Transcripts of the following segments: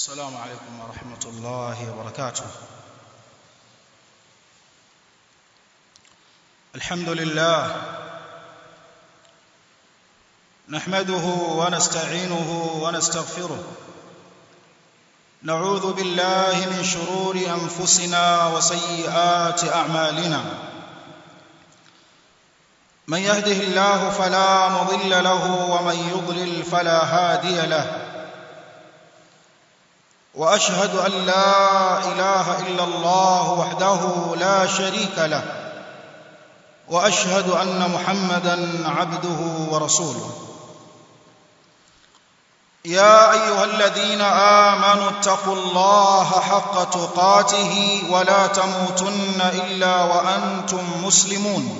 السلام عليكم ورحمة الله وبركاته الحمد لله نحمده ونستعينه ونستغفره نعوذ بالله من شرور أنفسنا وسيئات أعمالنا من يهده الله فلا مضل له ومن يضلل فلا هادي له واشهد ان لا اله الا الله وحده لا شريك له واشهد ان محمدا عبده ورسوله يا ايها الذين امنوا اتقوا الله حق تقاته ولا تموتن الا وانتم مسلمون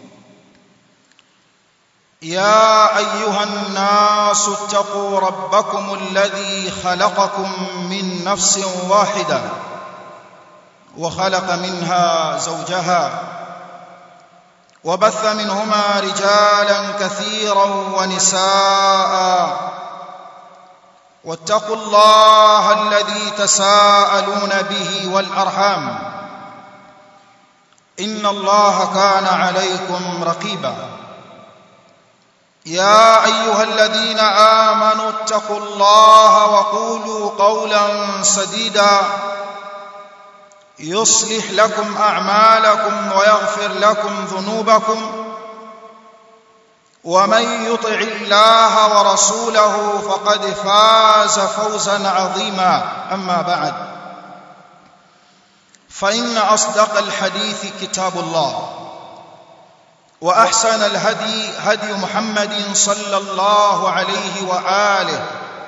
يا ايها الناس اتقوا ربكم الذي خلقكم من نفس واحده وخلق منها زوجها وبث منهما رجالا كثيرا ونساء واتقوا الله الذي تساءلون به والارحام ان الله كان عليكم رقيبا يا ايها الذين امنوا اتقوا الله وقولوا قولا سديدا يصلح لكم اعمالكم ويغفر لكم ذنوبكم ومن يطع الله ورسوله فقد فاز فوزا عظيما اما بعد فان اصدق الحديث كتاب الله واحسن الهدي هدي محمد صلى الله عليه واله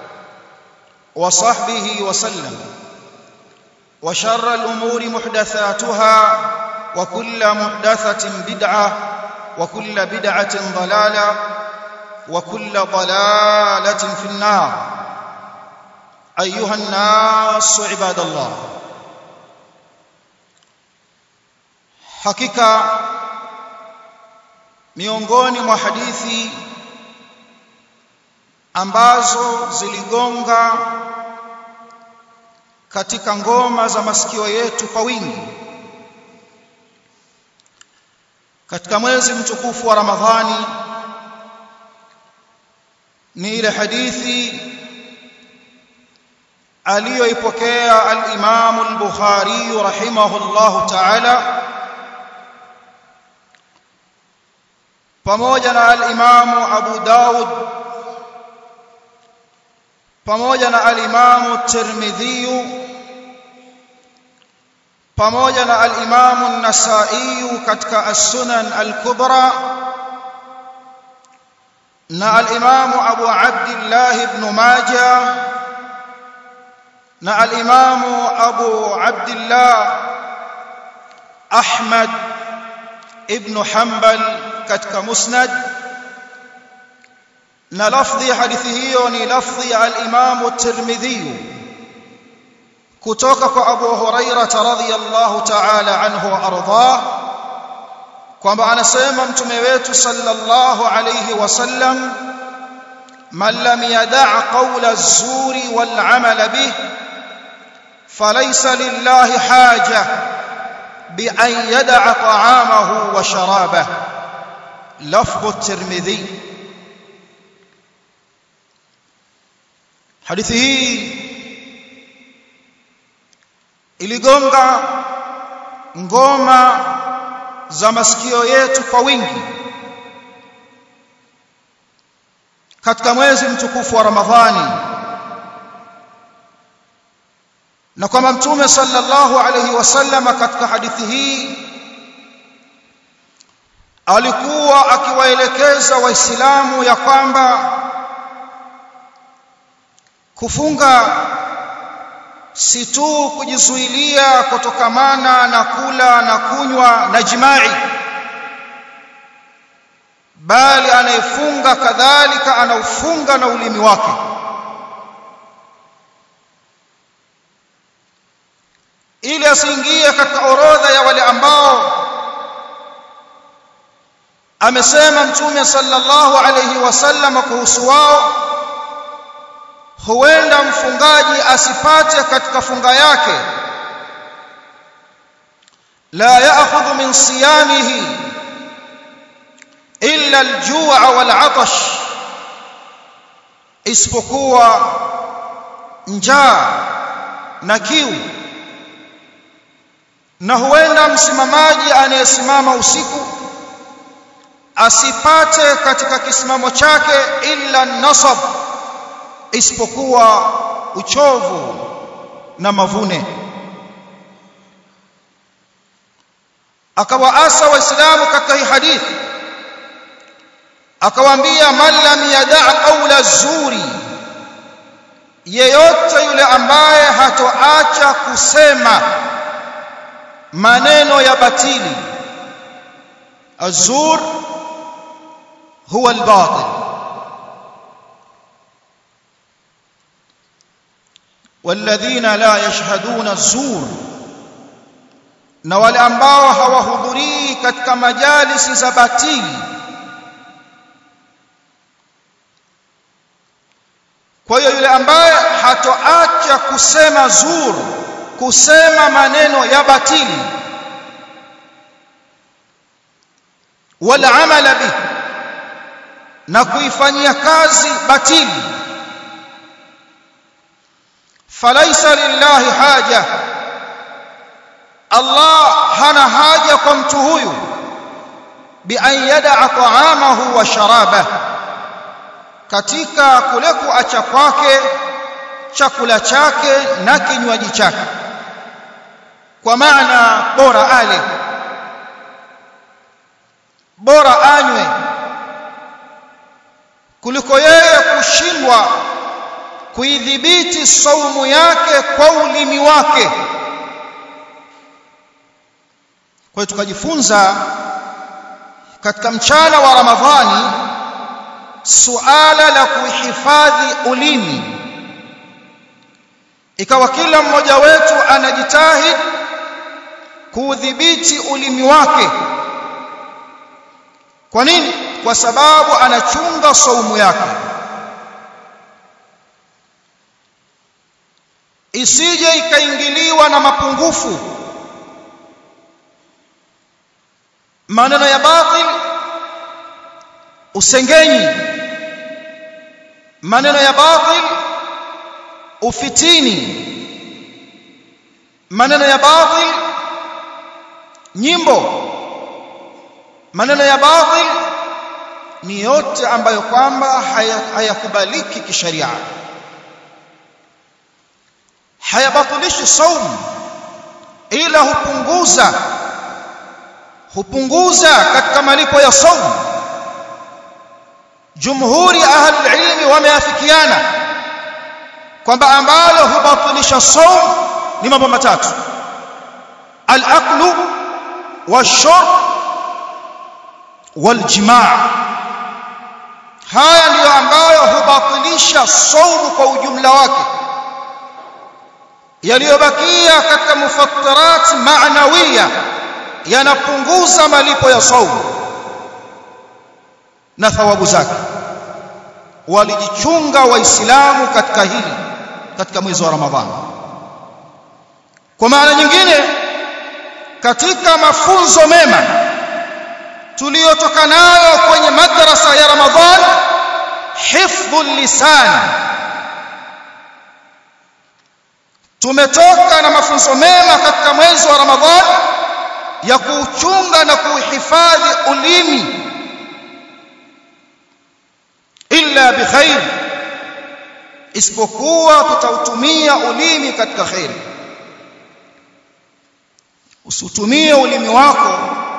وصحبه وسلم وشر الامور محدثاتها وكل محدثه بدعه وكل بدعه ضلاله وكل ضلاله في النار ايها الناس عباد الله حقيقه miongoni mwa hadithi ambazo ziligonga katika ngoma za masikio yetu kwa wingi katika mwezi mtukufu wa Ramadhani ni ile hadithi aliyoipokea al-Imam al-Bukhari rahimahullahu ta'ala pamoja na al-Imamu Abu Daud pamoja na al-Imamu Tirmidhi pamoja na al-Imamu An-Nasa'i katika As-Sunan Al-Kubra na al-Imamu Abu Abdullah ibn Majah na al-Imamu Abu Abdullah Ahmad ibn Hanbal katika musnad na lafdhi ya hadithi hiyo ni lafdhi ya al-Imam at-Tirmidhi kutoka kwa Abu Huraira radhiyallahu ta'ala anhu wa ardhah kwamba anasema mtume wetu sallallahu alayhi wasallam man lam yada' qawla az-zuri wal 'amala bih falaysa lillahi haja bi an yada'a ta'amahu wa sharabahu لفظ الترمذي hadithi hii iligonga ngoma za masikio yetu kwa wingi katika mwezi mtukufu wa Ramadhani na kwamba mtume sallallahu alayhi wasallam katika hadithi hii alikuwa akiwaelekeza waislamu ya kwamba kufunga si tu kujizuilia kutokamana na kula na kunywa na jimai bali anayefunga kadhalika anaufunga na ulimi wake ili asiingie katika orodha ya wale ambao amesema mtume sallallahu alayhi wasallam kuhusu wao huenda mfungaji asipate katika funga yake la ya'khudhu min siyamihi illa al-ju'a wal-'atash isipokuwa njaa na kiu na huenda msimamaji anayesimama usiku asipate katika kisimamo chake illa nasab isipokuwa uchovu na mavune akawaasa waislamu katika hii hadithi akawaambia man lam yada' qawla zuri yeyote yule ambaye hatoacha kusema maneno ya batili azur huwa albatil والذين لا يشهدون الزور na wale ambao hawahudhurii katika majalisi za batili kwa hiyo yule ambaye hatoacha kusema zur kusema maneno ya batili wala amala bih na kuifanyia kazi batili falaisa lillahi haja Allah hana haja kwa mtu huyu bi an yada'a ta'amahu wa sharabah katika kule kuacha kwake chakula chake na kinywaji chake kwa maana bora ale bora anywe kuliko yeye kushindwa kuidhibiti saumu yake kwa ulimi wake kwa hiyo tukajifunza katika mchana wa Ramadhani suala la kuhifadhi ulimi ikawa kila mmoja wetu anajitahidi kuudhibiti ulimi wake kwa nini kwa sababu anachunga saumu yake isije ikaingiliwa na mapungufu maneno ya batil usengenyi maneno ya batil ufitini maneno ya batil nyimbo maneno ya batil ni yote ambayo kwamba hayakubaliki haya kisheria hayabatilishi saumu ila hupunguza hupunguza katika malipo ya saumu jumhuri ahli ilmi wameafikiana kwamba ambalo hubatilisha saum ni mambo matatu al-aqlu wash-shurb wal-jimaa haya ndiyo ambayo hubatilisha saumu kwa ujumla wake yaliyobakia katika mufattarat ma'nawiya yanapunguza malipo ya saumu na thawabu zake walijichunga waislamu katika hili katika mwezi wa ramadhani kwa maana nyingine katika mafunzo mema tuliyotoka nayo kwenye madrasa ya ramadhan hifdhul lisan tumetoka na mafunzo mema katika mwezi wa ramadhan ya kuuchunga na kuhifadhi ulimi illa bikhair isipokuwa tutautumia ulimi katika khairi usitumie ulimi wako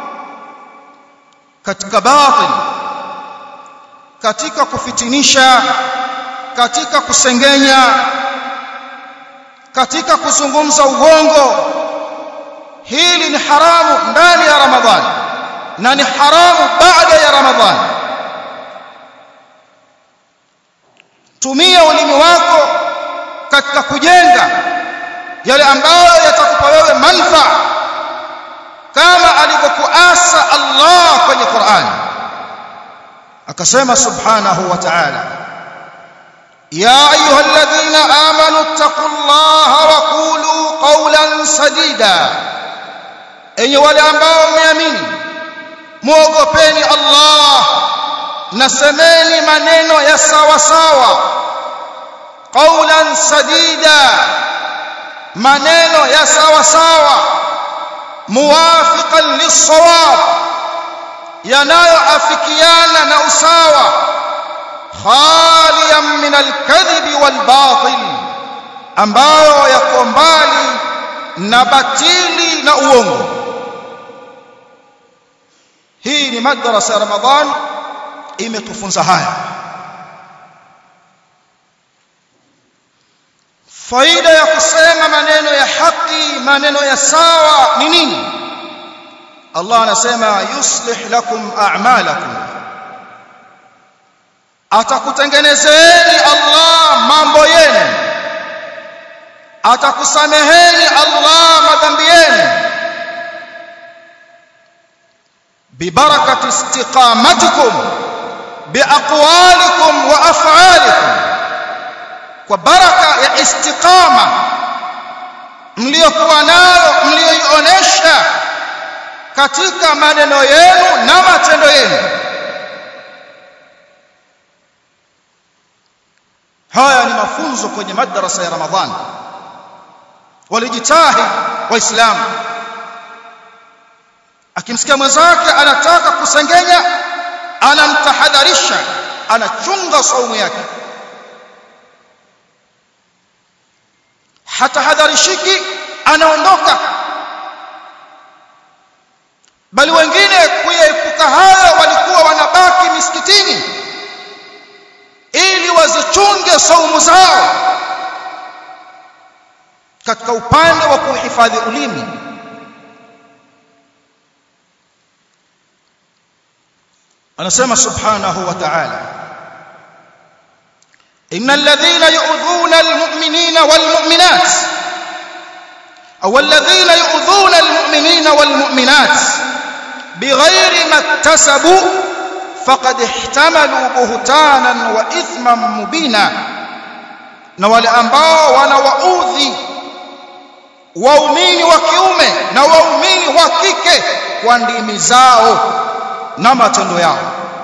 katika batil katika kufitinisha katika kusengenya katika kuzungumza uongo hili ni haramu ndani ya ramadhani na ni haramu baada ya ramadhani tumia ulimi wako katika kujenga yale ambayo yatakupa wewe manfaa kama alivyokuasa Allah kwenye Qur'an akasema subhanahu wa ta'ala ya ayyuhalladhina ittaqullaha wa qulu qawlan sadida enye wale ambao mmeamini muogopeni Allah na semeni maneno ya sawa sawa qawlan sadida maneno ya sawa sawa muwafiqan lis-sawab yanayoafikiana na usawa khaliyan min al-kadhibi wal-batil ambayo yako mbali na batili na uongo hii ni madrasa ya ramadhan imetufunza haya faida ya kusema maneno ya haki maneno ya sawa ni nini Allah anasema yuslih lakum a'malakum atakutengenezeni Allah mambo yenu atakusameheni Allah madhambi yenu bibarakati istiqamatikum biaqwalikum wa af'alikum kwa baraka ya istiqama mliokuwa nayo mlioionyesha katika maneno yenu na matendo yenu haya ni mafunzo kwenye madrasa ya ramadhani walijitahidi waislamu akimsikia mwenzake anataka kusengenya anamtahadharisha anachunga saumu yake hatahadharishiki anaondoka bali wengine kuyaepuka hayo walikuwa wanabaki misikitini ili wazichunge saumu zao katika upande wa kuhifadhi ulimi anasema subhanahu wa ta'ala innal ladhina yu'dhuna almu'minina walmu'minat aw alladhina yu'dhuna almu'minina walmu'minat bighayri ma iktasabu faqad ihtamalu buhtanan wa ithman mubina na wale ambao wanawaudhi waumini wa kiume na waumini wa kike kwa ndimi zao na matendo yao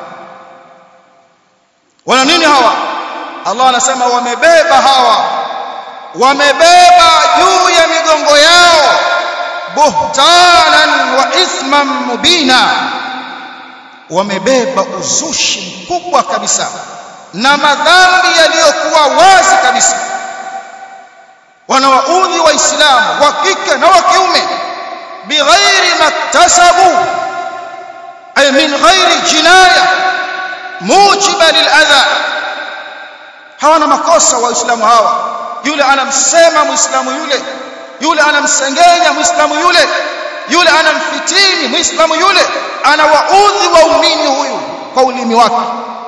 wana nini hawa Allah anasema wamebeba hawa wamebeba juu ya migongo yao buhtanan wa ithman mubina wamebeba uzushi mkubwa kabisa na madhambi yaliyokuwa wazi kabisa wanawaudhi waislamu wa kike na wa kiume bighairi maktasabu ay min ghairi jinaya mujiba liladha hawana makosa waislamu hawa yule anamsema muislamu yule yule anamsengenya muislamu yule yule anamfitini muislamu yule anawaudhi waumini huyu kwa ulimi wake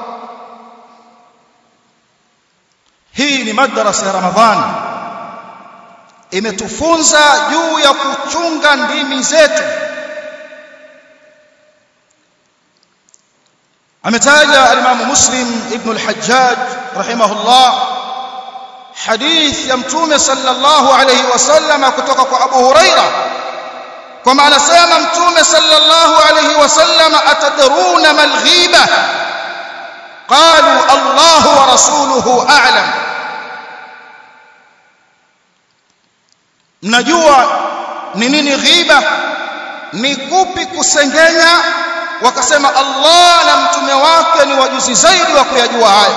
hii ni madrasa ya ramadhani imetufunza juu ya kuchunga ndimi zetu ametaja alimamu muslim ibn al-hajjaj rahimahullah hadith ya mtume sallallahu alayhi wasallam kutoka kwa abu huraira kama anasema mtume sallallahu alayhi wasallam atadruna mal ghiba qalu allah wa rasuluhu a'lam mnajua ni nini ghiba ni kupi kusengenya wakasema Allah na mtume wake ni wajuzi zaidi wa kuyajua haya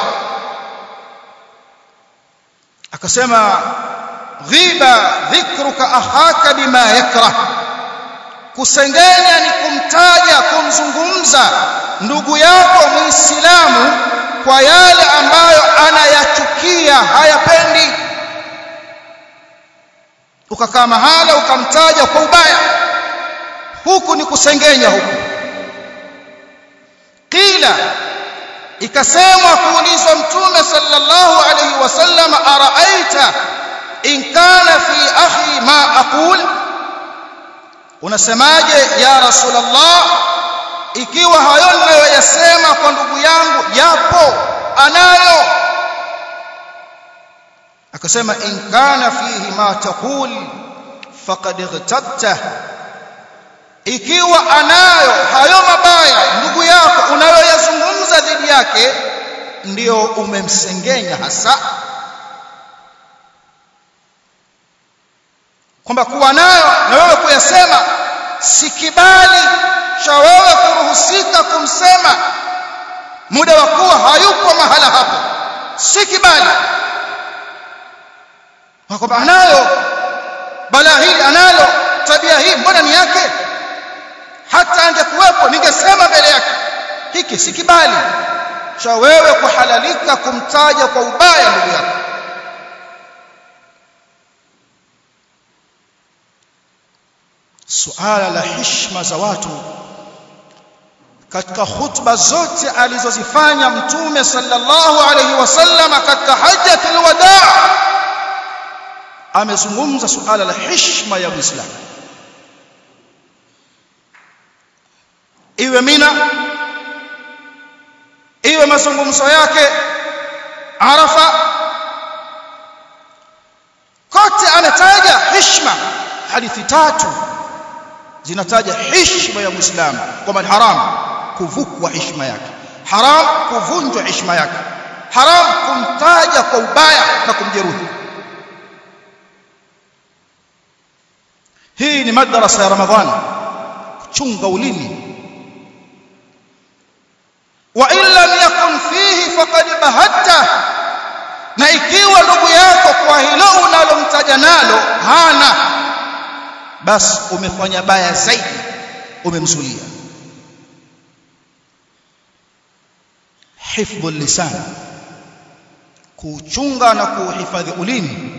akasema ghiba dhikruka ahaka bima yakrah kusengenya ni kumtaja kumzungumza ndugu yako muislamu kwa yale ambayo anayachukia hayapendi ukakaa mahala ukamtaja kwa ubaya huku ni kusengenya huku qila ikasemwa kuulizwa mtume sallallahu alayhi wasallam araaita in kana fi akhi ma aqul unasemaje ya rasulullah ikiwa hayo ninayoyasema kwa ndugu yangu yapo anayo akasema in kana fihi ma taqul faqad igtabta ikiwa anayo hayo mabaya ndugu yako unayoyazungumza dhidi yake ndio umemsengenya hasa kwamba kuwa nayo na wewe kuyasema si kibali cha wewe kuruhusika kumsema muda wa kuwa hayupo mahala hapo si kibali kwamba anayo balaa hili analo tabia hii mbona ni yake hata angekuwepo ningesema mbele yake hiki si kibali cha wewe kuhalalika kumtaja kwa ubaya ndugu yako suala la heshima za watu katika hutuba zote alizozifanya mtume sallallahu alaihi wasallam katika hajjatul wadaa amezungumza suala la heshima ya Uislamu iwe Mina iwe mazungumzo yake Arafa kote anataja heshima hadithi tatu zinataja heshima ya Muislamu kwamba ni haram kuvukwa heshima yake haram kuvunjwa heshima yake haram kumtaja kwa ubaya na kumjeruhi hii ni madrasa ya Ramadhani kuchunga ulimi wa in lam yakun fihi faqad bahatta na ikiwa ndugu yako kwa hilo unalomtaja nalo hana basi umefanya baya zaidi umemzulia hifdhu lisan kuchunga na kuhifadhi ulimi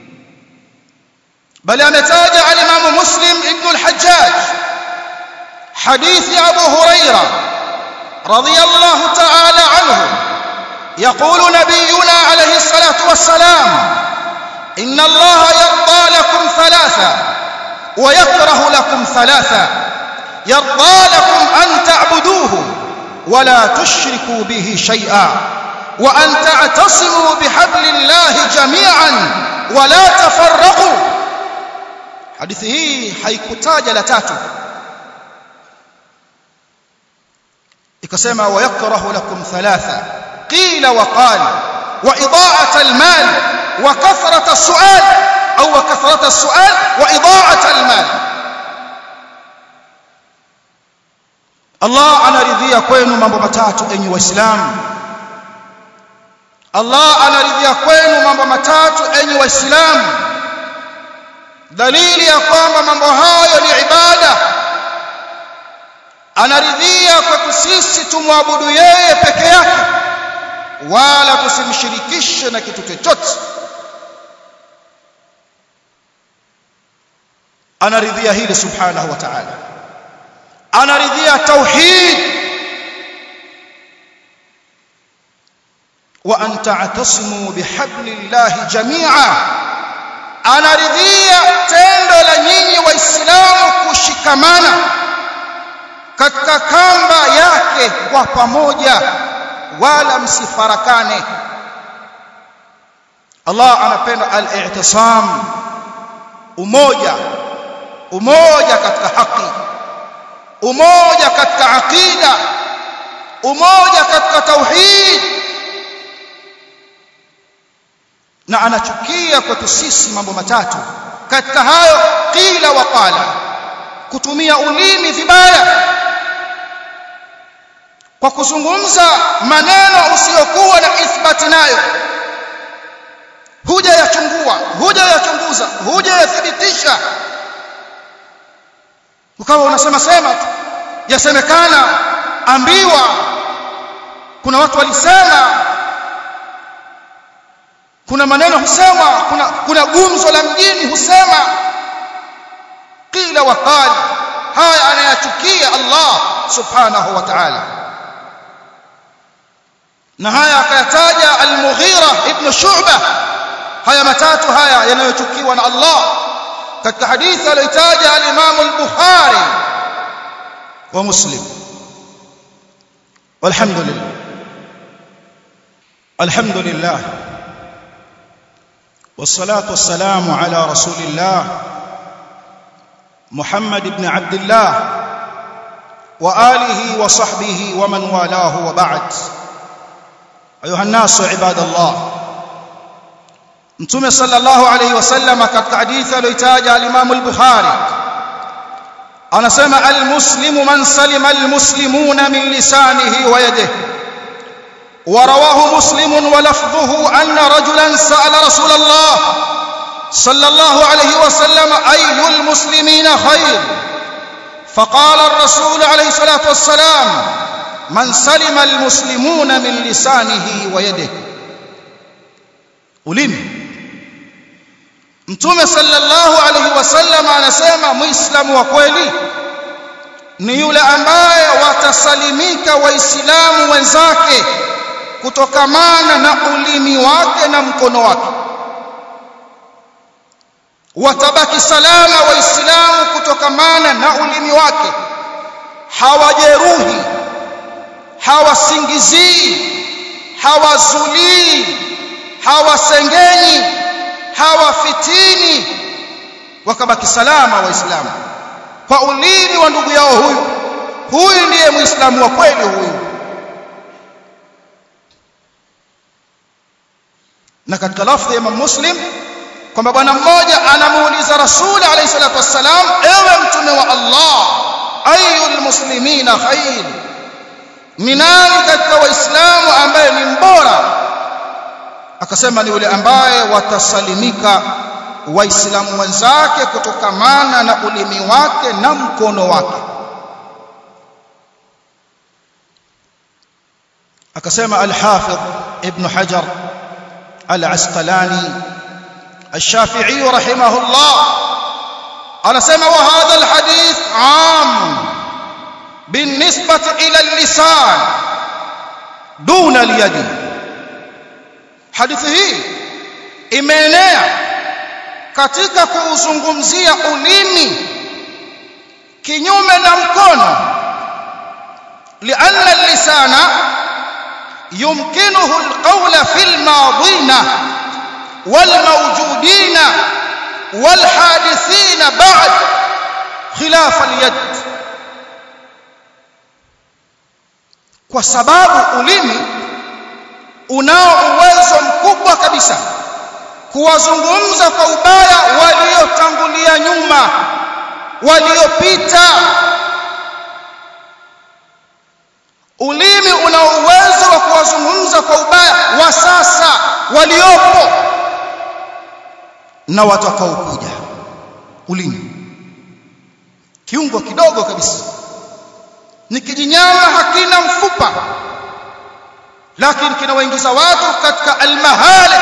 bali ametaja al-Imam Muslim ibn al-Hajjaj hadithi Abu Huraira radiyallahu ta'ala anhu يقول نبينا عليه الصلاة والسلام إن الله يرضى لكم ثلاثة ويكره لكم ثلاثة يرضى لكم أن تعبدوه ولا تشركوا به شيئا وأن تعتصموا بحبل الله جميعا ولا تفرقوا hadithi hii haikutaja la tatu ikasema wayakrahu lakum thalatha qila wa qala wa idaa'at almal wa kathrat as-su'al au wa kathrat as-su'al wa idaa'at almal Allah anaridhia kwenu mambo matatu enyi waislamu Allah anaridhia kwenu mambo matatu enyi waislamu dalili ya kwamba mambo hayo ni ibada anaridhia kwetu sisi tumwabudu yeye peke yake wala tusimshirikishe na kitu chochote anaridhia hili subhanahu wa ta'ala anaridhia tauhid wa an ta'tasimu bihablillahi jami'a anaridhia tendo la nyinyi waislamu kushikamana katika kamba yake kwa pamoja wala msifarakane Allah anapenda al-i'tisam umoja umoja katika haki umoja katika aqida umoja katika tauhid na anachukia kwetu sisi mambo matatu katika hayo qila wa qala kutumia ulimi vibaya kwa kuzungumza maneno usiyokuwa na ithbati nayo huja yachungua huja yachunguza huja yathibitisha ukawa unasema sema tu yasemekana ambiwa kuna watu walisema kuna maneno husema kuna kuna gumzo la mjini husema qila wa qala haya anayachukia Allah subhanahu wa ta'ala na haya akayataja al-Mughira ibn Shu'bah haya matatu haya yanayochukiwa na Allah katika hadithi aliyotaja al-Imam al-Bukhari wa Muslim walhamdulillah alhamdulillah والصلاة والسلام على رسول الله محمد بن عبد الله وآله وصحبه ومن والاه وبعد أيها الناس عباد الله Mtume sallallahu alayhi wasallam katika hadithi aliyotaja al-Imam al-Bukhari anasema al-muslimu man salima al-muslimuna min lisanihi wa yadihi ورواه مسلم ولفظه أن رجلا سأل رسول الله صلى الله عليه وسلم أي المسلمين خير فقال الرسول عليه الصلاة والسلام من سلم المسلمون من لسانه ويده ulimi mtume sallallahu alaihi wasallam anasema muislamu wa kweli ni yule ambaye watasalimika waislamu wenzake kutokamana na ulimi wake na mkono wake watabaki salama waislamu kutokamana na ulimi wake hawajeruhi hawasingizii hawazulii hawasengenyi hawafitini wakabaki salama waislamu kwa ulimi wa ndugu yao huyu huyu ndiye muislamu wa kweli huyu na katika lafdhi ya Imam Muslim kwamba bwana mmoja anamuuliza Rasul alayhi salatu wassalam ewe mtume wa Allah ayul muslimina khair ni nani katika waislamu ambaye ni mbora akasema ni yule ambaye watasalimika waislamu wenzake kutokamana na ulimi wake na mkono wake akasema al-Hafidh Ibn Hajar العسقلاني الشافعي رحمه الله أنا سمع وهذا الحديث عام بالنسبة إلى اللسان دون اليد حديثه imeenea katika kuuzungumzia ulimi kinyume na mkono lianna lisana يمكنه القول في الماضين والموجودين والحادثين بعد خلاف اليد kwa sababu ulimi unao uwezo mkubwa kabisa kuwazungumza kwa ubaya waliotangulia nyuma waliopita ulimi una uwezo wa kuwazungumza kwa ubaya wa sasa waliopo na watakaokuja ulimi kiungo kidogo kabisa ni kijinyama hakina mfupa lakini kinawaingiza watu katika almahalik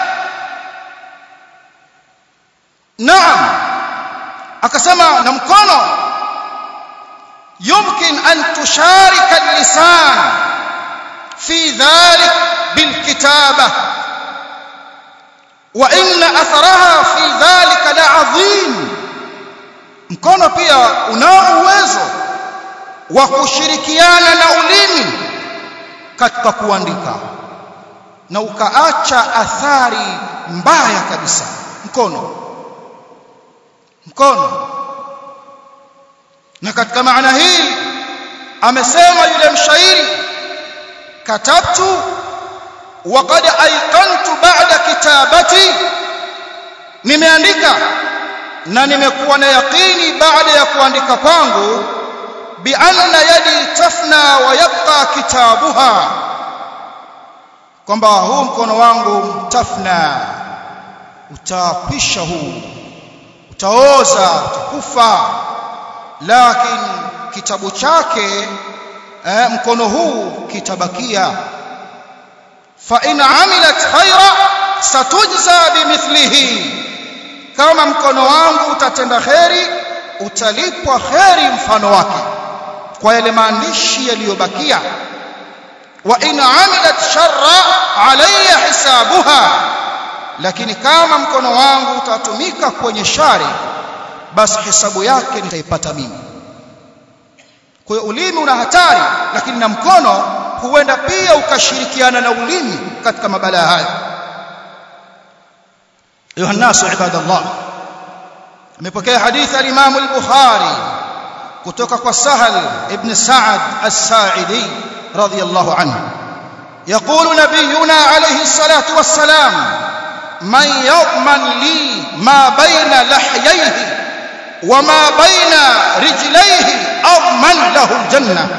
naam akasema na mkono يمكن أن تشارك اللسان في ذلك بالكتابة وإن أثرها في ذلك لعظيم mkono pia unao uwezo wa kushirikiana na ulimi katika kuandika na ukaacha athari mbaya kabisa mkono mkono na katika maana hii amesema yule mshairi katabtu waqad ayqantu ba'da kitabati nimeandika na nimekuwa na yaqini baada ya kuandika kwangu bi anna yadi tafna wa yabqa kitabuha kwamba huu mkono wangu tafna utapisha huu utaoza utakufa lakini kitabu chake eh, mkono huu kitabakia fa in amilat khaira satujza bimithlihi kama mkono wangu utatenda kheri utalipwa kheri mfano wake kwa yale maandishi yaliyobakia wa in amilat sharra alayya hisabuha lakini kama mkono wangu utatumika kwenye shari basi hesabu yake nitaipata mimi kwa hiyo ulimi una hatari lakini na mkono huenda pia ukashirikiana na ulimi katika mabalaa haya ayuha nasu ibadallah amepokea hadithi al-Imam al-Bukhari kutoka kwa Sahal ibn Sa'ad as-Sa'idi radiyallahu anhu يقول نبينا عليه الصلاة والسلام من يضمن لي ما بين لحييه وما بين رجليه أضمن له الجنة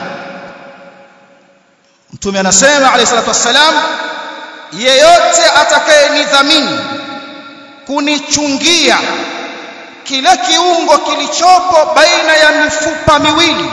mtume anasema alayhi salatu wassalam yeyote atakayenidhamini kunichungia kila kiungo kilichopo baina ya mifupa miwili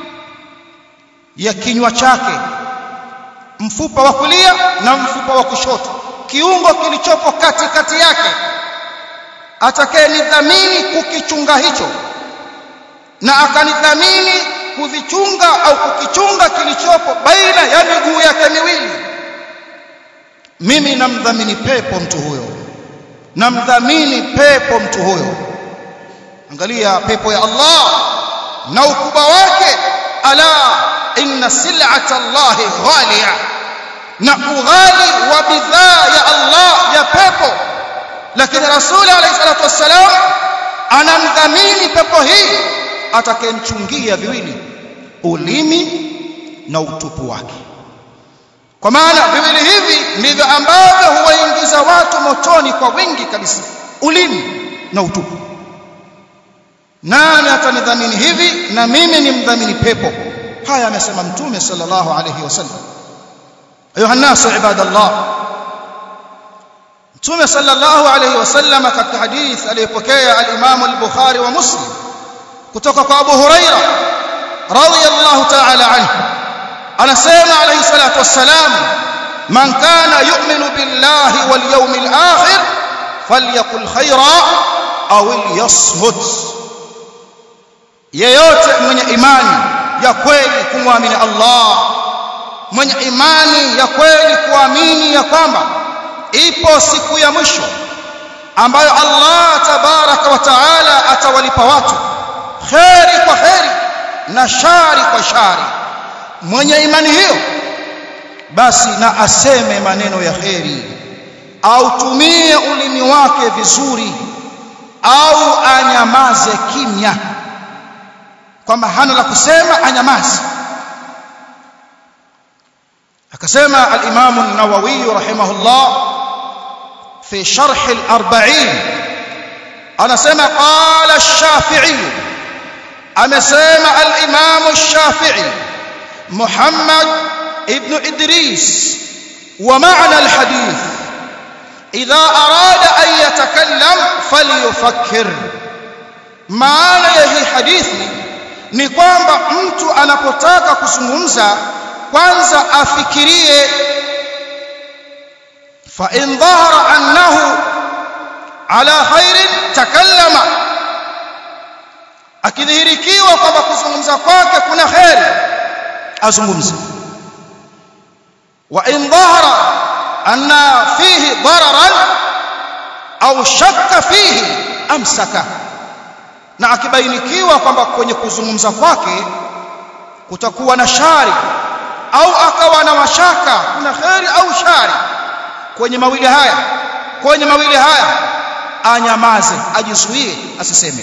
ya kinywa chake mfupa wa kulia na mfupa wa kushoto kiungo kilichopo katikati yake atakayenidhamini kukichunga hicho na akanidhamini kuvichunga au kukichunga kilichopo baina ya miguu yake miwili mimi namdhamini pepo mtu huyo namdhamini pepo mtu huyo angalia pepo ya Allah na ukubwa wake ala inna sil'ata Allah ghaliya na ughali wa bidhaa ya Allah ya pepo lakini rasuli alayhi salatu wassalam anamdhamini pepo hii atakayemchungia viwili ulimi na utupu wake kwa maana viwili hivi ndivyo ambavyo huwaingiza watu motoni kwa wingi kabisa ulimi na utupu nani atanidhamini hivi na mimi ni mdhamini pepo haya amesema mtume sallallahu alayhi wasallam ayuha nasu ibadallah mtume sallallahu alayhi wasallam katika hadith aliyopokea al-Imam al-Bukhari wa Muslim kutoka kwa Abu Huraira radiyallahu ta'ala anhu anasema alayhi salatu wassalam man kana yu'minu billahi wal yawmil akhir falyakul khayra aw liyasmut yeyote mwenye imani ya kweli kumwamini Allah mwenye imani ya kweli kuamini ya kwamba ipo siku ya mwisho ambayo Allah tabaraka wa taala atawalipa watu kheri kwa kheri na shari kwa shari mwenye imani hiyo basi na aseme maneno ya kheri au tumie ulimi wake vizuri au anyamaze kimya kwamba hana la kusema anyamaze akasema al-Imam an-Nawawi rahimahullah fi sharh al-40 anasema qala ash-Shafi'i amesema al-Imam ash-Shafi'i Muhammad ibn Idris wa ma'na al-hadith idha arada an yatakallam falyufakkir maana ya hii hadithi ni kwamba mtu anapotaka kuzungumza kwanza afikirie fa in dhahara annahu ala khairin takallama akidhihirikiwa kwamba kuzungumza kwake kuna kheri azungumze wa in dhahara anna fihi dararan au shakka fihi amsaka na akibainikiwa kwamba kwenye kuzungumza kwake kutakuwa na shari au akawa na mashaka kuna kheri au shari kwenye mawili haya kwenye mawili haya anyamaze ajizuie asiseme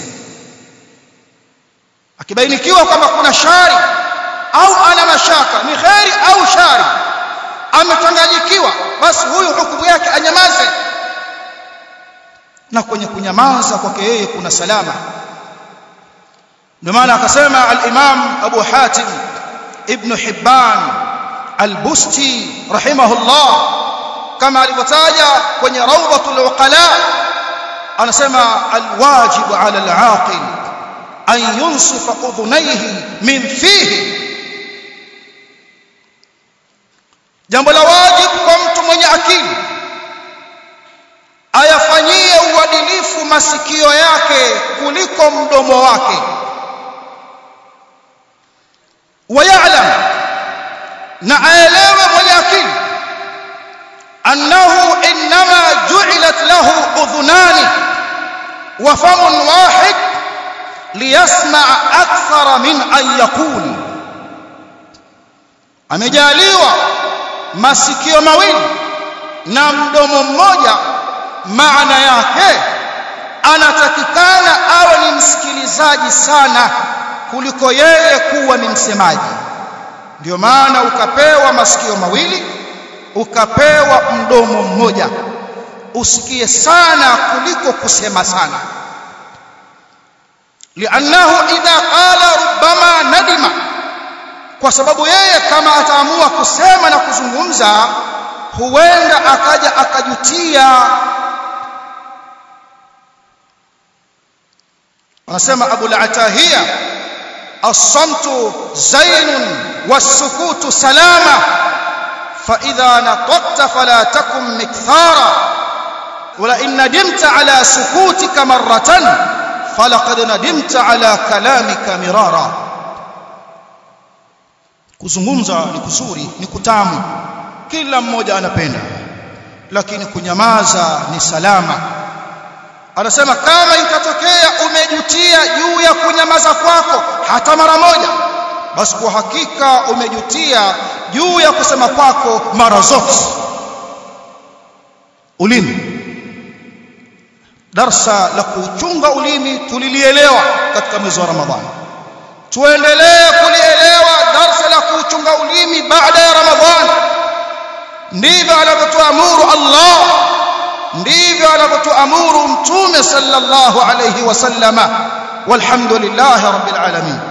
akibainikiwa kwamba kuna shari au ana mashaka ni kheri au shari amechanganyikiwa basi huyu hukumu yake anyamaze na kwenye kunyamaza kwake yeye kuna salama ndio maana akasema al-Imam Abu Hatim ibn Hibban al-Busti rahimahullah kama alivyotaja kwenye rawdatul uqala anasema al-wajibu ala al-aqil an yunsifa udhunayhi min fihi jambo la wajibu kwa mtu mwenye akili ayafanyie uadilifu masikio yake kuliko mdomo wake ويعلم na aelewe mwenye akili annahu inma ju'ilat lahu udhunani wa famun wahid liyasma' akthara min an yaqul amejaliwa masikio mawili na mdomo mmoja maana yake anatakikana awe ni msikilizaji sana kuliko yeye kuwa ni msemaji ndio maana ukapewa masikio mawili ukapewa mdomo mmoja usikie sana kuliko kusema sana li'annahu idha qala rubbama nadima kwa sababu yeye kama ataamua kusema na kuzungumza huenda akaja akajutia anasema Abu al-Atahiya as-samtu zainun was-sukutu salama fa idha nataqta fala takum mikthara wala in nadimta ala sukutika marratan falaqad nadimta ala kalamika mirara kuzungumza ni kuzuri ni kutamu kila mmoja anapenda lakini kunyamaza ni salama anasema kama itatokea umejutia juu ya kunyamaza kwako hata mara moja basi kwa hakika umejutia juu ya kusema kwako mara zote ulimi darsa la kuchunga ulimi tulilielewa katika mwezi wa ramadhani tuendelee kulielewa darsa la kuchunga ulimi baada ya ramadhani ndivyo anavyotuamuru Allah ndivyo anavyotuamuru mtume sallallahu alayhi wasallama walhamdulillahi rabbil alamin